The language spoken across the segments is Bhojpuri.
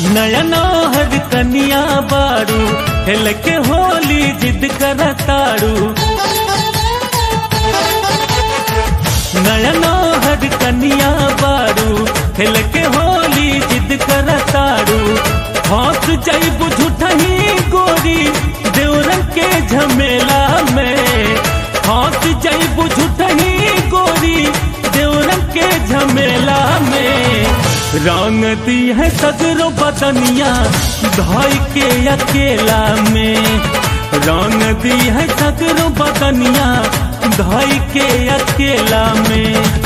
नयना हर कनिया बारू हेल के होली जिद करताड़ू नयना हर कनिया बारू हेल के होली जिद करताड़ू हौस जैब झूठही गोरी देवरन के झमेला में हौस जैब झूठही गोरी देवरन के झमेला में रंग दी है सगरो बदनिया धाई के अकेला में रंग दी है सगरो बदनिया धाई के अकेला में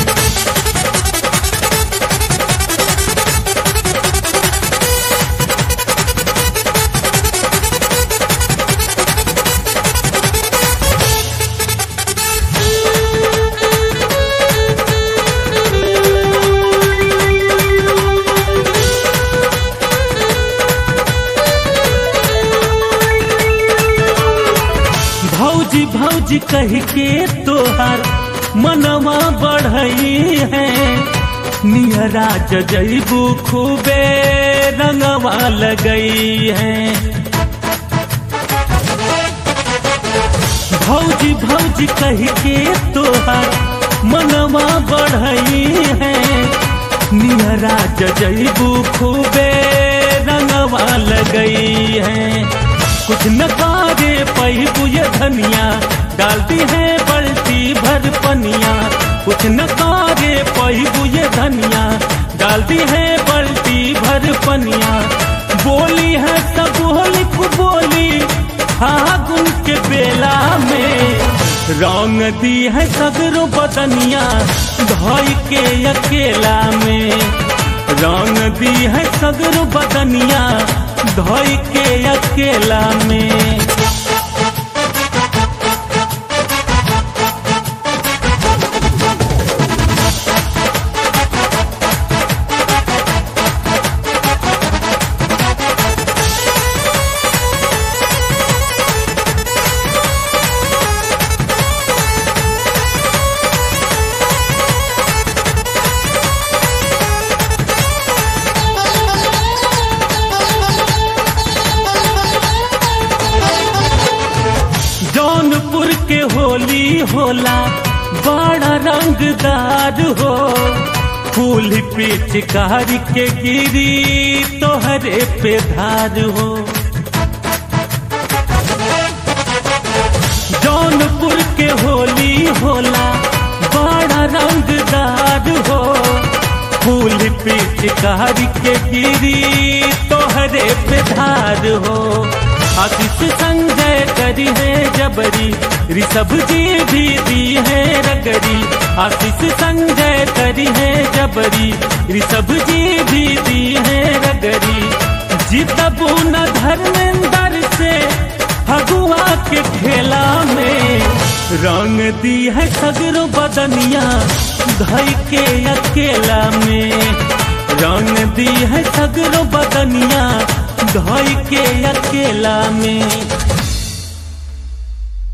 भौजी भौजी कह के तोहार मनवा बढ़ई है नियरा जजैबू खूबे रंगवा लगई है भौजी भौजी कह के तोहार मनवा बढ़ई है नियरा जजैबू खूबे रंगवा लगई है कुछ न कारे पहिबू ये धनिया डालती है बल्टी भर पनिया कुछ न कारे पहिबू ये धनिया डालती है बल्टी भर पनिया बोली है सब होली को बोली फागुन के बेला में रंग दी है सगरो बदनिया धाई के अकेला में रंग दी है सगरो बदनिया धोई के अकेला में जौनपुर के होली होला बड़ा रंगदार हो फूल पिचकारी के गिरी तोहरे पे धार हो जौनपुर के होली होला बड़ा रंगदार हो फूल पिचकारी के गिरी तोहरे पे धार हो आतिश संजय करी है जबरी ऋषभ जी भी दी है रगरी आतिश संजय करी है जबरी ऋषभ जी भी दी है रगरी जीतबू न धर्मेंद्र से फगुआ के खेला में रंग दी है सगरो बदनिया धई के अकेला में रंग दी है सगरो बदनिया धोई के अकेला में